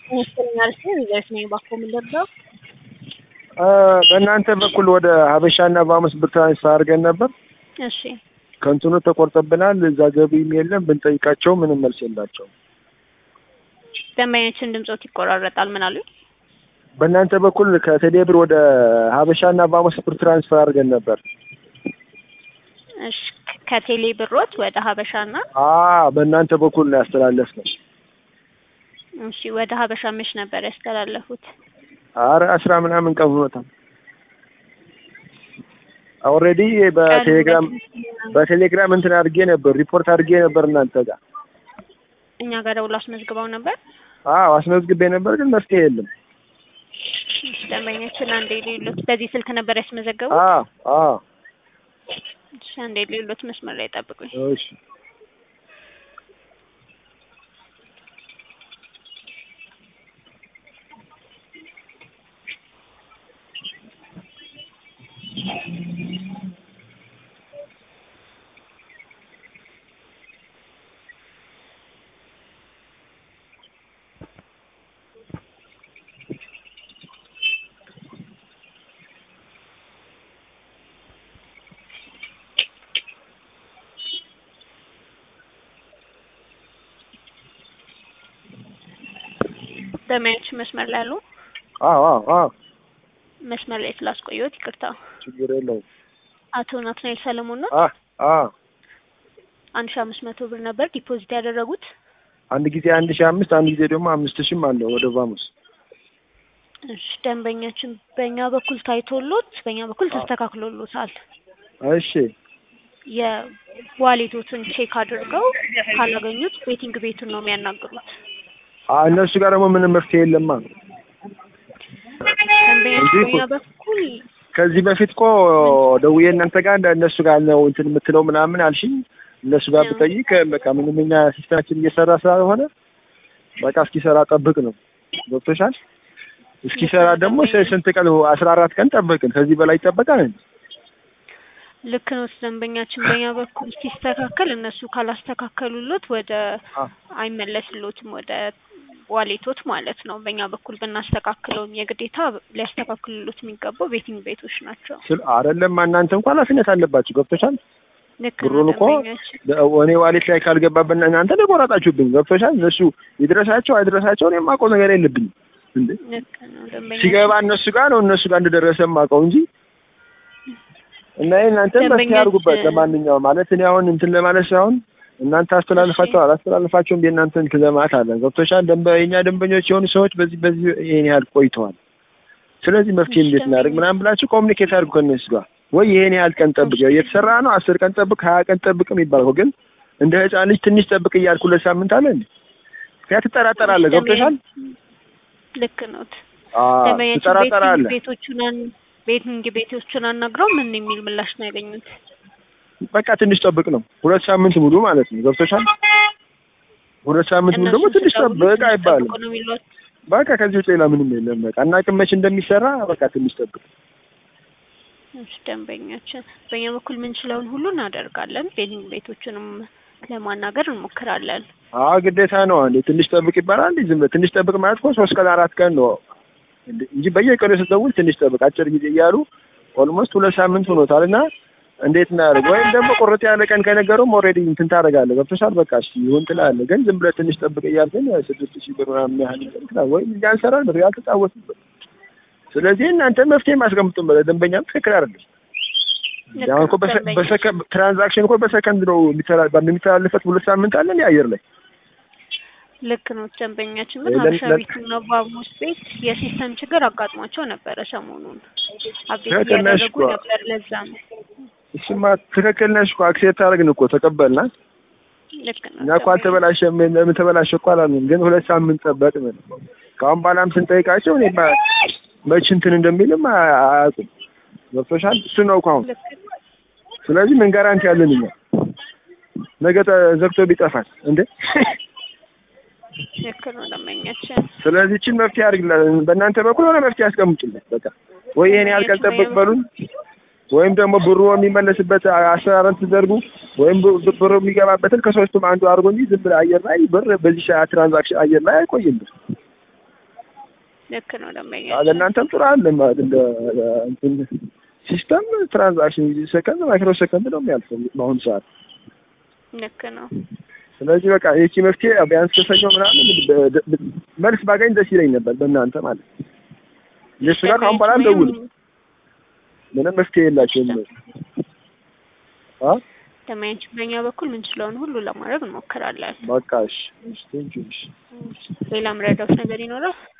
ይመስለኛል ሲል ይዘት ነኝ ባኮ ምንደርሰው በእናንተ በኩል ወደ ሀበሻና በአምስት ብር ትራንስፈር አድርገን ነበር። እሺ ከንትኑ ተቆርጠብናል። እዛ ገቢም የለም። ብንጠይቃቸው ምንም መልስ የላቸውም። ደንበኛችን ድምጾት ይቆራረጣል። ምን አሉኝ? በእናንተ በኩል ከቴሌ ብር ወደ ሀበሻና በአምስት ብር ትራንስፈር አድርገን ነበር። እሺ ከቴሌ ብሮት ወደ ሀበሻና አ በእናንተ በኩል ነው ያስተላለፍነው። እሺ ወደ ሀበሻ መች ነበር ያስተላለፉት? አረ አስራ ምናምን ቀን ሆኖታል። ኦልሬዲ በቴሌግራም በቴሌግራም እንትን አድርጌ ነበር ሪፖርት አድርጌ ነበር እናንተ ጋር። እኛ ጋር ደውሎ አስመዝግበው ነበር። አዎ አስመዝግቤ ነበር፣ ግን መፍትሄ የለም። እሺ ደንበኛችን አንዴ ሌሎት በዚህ ስልክ ነበር ያስመዘገቡት? አዎ አዎ እሺ አንዴ ሌሎት መስመር ላይ ጠብቁኝ። እሺ ደንበኛችን መስመር ላይ አሉ? አዎ አዎ አዎ መስመር ላይ ስላስቆየሁት ይቅርታ። ችግር የለውም። አቶ ናትናኤል ሰለሞን ነው። አ አ አንድ ሺህ አምስት መቶ ብር ነበር ዲፖዚት ያደረጉት። አንድ ጊዜ አንድ ሺህ አምስት አንድ ጊዜ ደግሞ አምስት ሺህም አለ ወደ ቫሙስ። እሺ ደንበኛችን በእኛ በኩል ታይቶሎት በእኛ በኩል ተስተካክሎሎታል። እሺ የዋሌቶትን ቼክ አድርገው ካላገኙት ቤቲንግ ቤቱን ነው የሚያናግሩት። አ እነሱ ጋር ደግሞ ምንም መፍትሄ የለማ። ደንበኛችን እንጂ በእኛ በኩል ከዚህ በፊት እኮ ደውዬ እናንተ ጋር እንደ እነሱ ጋር ነው እንትን የምትለው ምናምን አልሽኝ። እነሱ ጋር ብጠይቅ በቃ ምንም እኛ ሲስተማችን እየሰራ ስላልሆነ በቃ እስኪሰራ ጠብቅ ነው። ገብቶሻል? እስኪሰራ ደግሞ ስ- ስንት ቀን አስራ አራት ቀን ጠብቅን። ከዚህ በላይ ይጠበቃል እንዴ? ልክ ነው። ደንበኛችን በእኛ በኩል ሲስተካከል እነሱ ካላስተካከሉሎት ወደ አ አይመለስሎትም ወደ ዋሌቶት ማለት ነው። በእኛ በኩል ብናስተካክለውም የግዴታ ሊያስተካክሉሎት የሚገባው ቤቲንግ ቤቶች ናቸው። ስል አይደለም እናንተ እንኳን ኃላፊነት አለባችሁ። ገብቶሻል? ልክ ነው ብሩን እኮ ደንበኛችን እኔ ዋሌት ላይ ካልገባበት እናንተ ተቆራጣችሁብኝ። ገብቶሻል? እነሱ ይድረሳቸው አይድረሳቸው እኔ የማውቀው ነገር የለብኝም እንዴ ልክ ነው ደንበኛችን ሲገባ እነሱ ጋር ነው እነሱ ጋር እንደደረሰ የማውቀው እንጂ እና ይሄ እናንተ መፍትሄ ደንበኛችን- አድርጉበት። ለማንኛውም ማለት እኔ አሁን እንትን ለማለት ሳይሆን እናንተ አስተላልፋቸው አላስተላልፋቸውም የእናንተ እንትን ለማለት አለ። ገብቶሻል? ደንበ የእኛ ደንበኞች የሆኑ ሰዎች በዚህ በዚህ ይሄን ያህል ቆይተዋል። ስለዚህ መፍትሄ እሺ፣ እንዴት እናደርግ ምናምን ብላችሁ ኮሚኒኬት አድርጉ ከእነሱ ጋር ወይ ይሄን ያህል ቀን ጠብቅ፣ እየተሰራ ነው አስር ቀን ጠብቅ፣ ሀያ ቀን ጠብቅ የሚባለው ግን እንደ ህፃን ልጅ ትንሽ ጠብቅ እያልኩ ሁለት ሳምንት አለ እንዴ ያ ትጠራጠራለህ። ገብቶሻል? ልክ ነው አዎ ደንበኛችን ቤቲንግ ትጠራጠራለህ። ቤቶቹን አን- ቤቲንግ ቤቶቹን አናግረው ምን የሚል ምላሽ ነው ያገኙት? በቃ ትንሽ ጠብቅ ነው። ሁለት ሳምንት ሙሉ ማለት ነው። ገብቶሻል? ሁለት ሳምንት ሙሉ ደግሞ እነሱ ትንሽ ሲደውሉ ጠብቅ ትንሽ አይባልም። ጠብቁ ነው የሚሏት። በቃ ከዚህ ውጭ ሌላ ምንም የለም። በቃ እናቅም መች እንደሚሰራ በቃ ትንሽ ጠብቅ። እሺ ደንበኛችን በእኛ በኩል ምንችለውን ሁሉ እናደርጋለን። ቤቲንግ ቤቶቹንም ለማናገር እንሞክራለን። አዎ ግዴታ ነው። እንዴ ትንሽ ጠብቅ ይባላል። እንዴ ዝም ብለህ ትንሽ ጠብቅ ማለት እኮ ሶስት ቀን አራት ቀን ነው እንዴ እንጂ በየቀኑ ስትደውል ትንሽ ጠብቅ አጭር ጊዜ እያሉ ኦልሞስት ሁለት ሳምንት ሆኖታል። እና እንዴት እናደርግ? ወይም ደግሞ ቁርጥ ያለ ቀን ከነገሩም ኦልሬዲ እንትን ታደርጋለህ። ገብቶሻል? በቃ እሺ ይሁን ትላለህ። ግን ዝም ብለህ ትንሽ ጠብቅ እያልከኝ ስድስት ሺህ ብር ምናምን ያህል እንትን ትላለህ። ወይም እያንሰራል ብር ያልተጫወትበት። ስለዚህ እናንተ መፍትሄ ማስቀምጡን በለ ደንበኛም ትክክል አይደለም። ልክ አሁን እኮ ነው በሰ- ደንበኛ በሰከንድ ትራንዛክሽን እኮ በሰከንድ ነው የሚተላ- የሚተላለፈት ሁለት ሳምንት አለ እንዴ አየር ላይ ልክ ነው ደንበኛችን ግን ለ- ሀበሻ ለ- ቤቱና ባሙስ ቤት የሲስተም ችግር አጋጥሟቸው ነበረ ሰሞኑን አብዴት ትክክል ነሽ እያደረጉ እኮ። ነበር። ለዛ ነው እሱማ ትክክል ነሽ እኮ አክሴፕት አደረግን እኮ ተቀበልና ልክ ነው እኛ እኮ አልተበላሸም ለምን ተበላሸ እኮ አላልንም ግን ሁለት ሳምንት ጠበቅን ከአሁን በኋላም ስንጠይቃቸው እኔ ማ- መች እንትን እንደሚልም አ- አያውቁም ገብቶሻል እሱ ነው እኮ አሁን ልክ ነው ስለዚህ ምን ጋራንቲ ያለን እኛ ነገ ተ- ዘግቶ ቢጠፋል እንዴ ልክ ነው ደንበኛችን ስለዚህ እችን መፍትሄ አድርግላለን በእናንተ በኩል ሆነ መፍትሄ ያስቀምጡልን በቃ ወይ ይሄን ያህል ቀን ጠብቅ በሉን ወይም ደግሞ ብሩ የሚመለስበት አሰራርን ትዘርጉ ወይም ብ- ብሩ የሚገባበትን ከሶስቱም አንዱ አድርጎ እንጂ ዝም ብለህ አየር ላይ ብር በዚህ ሰዓት ትራንዛክሽን አየር ላይ አይቆይም ብር ልክ ነው ደንበኛ ለእናንተም ጥሩ አለ ማለት እንደ እንትን ሲስተም ትራንዛክሽን ሰከንድ ማይክሮ ሰከንድ ነው የሚያልፈው በአሁኑ ሰዓት። ልክ ነው። ስለዚህ በቃ ይቺ መፍትሄ ቢያንስ ከሰኞ ምናምን ብ- ብ- መልስ ባገኝ ደስ ይለኝ ነበር በእናንተ ማለት ነው። እነሱ ጋር ካሁን በኋላ አልደውልም። ምንም መፍትሄ የላቸውም። አ ደንበኛችን በእኛ በኩል ምን ስለሆነ ሁሉ ለማድረግ እንሞክራለን። በቃ እሺ፣ እሺ፣ ቴንኪው፣ እሺ። ሌላ ምረዳውት ነገር ይኖራል?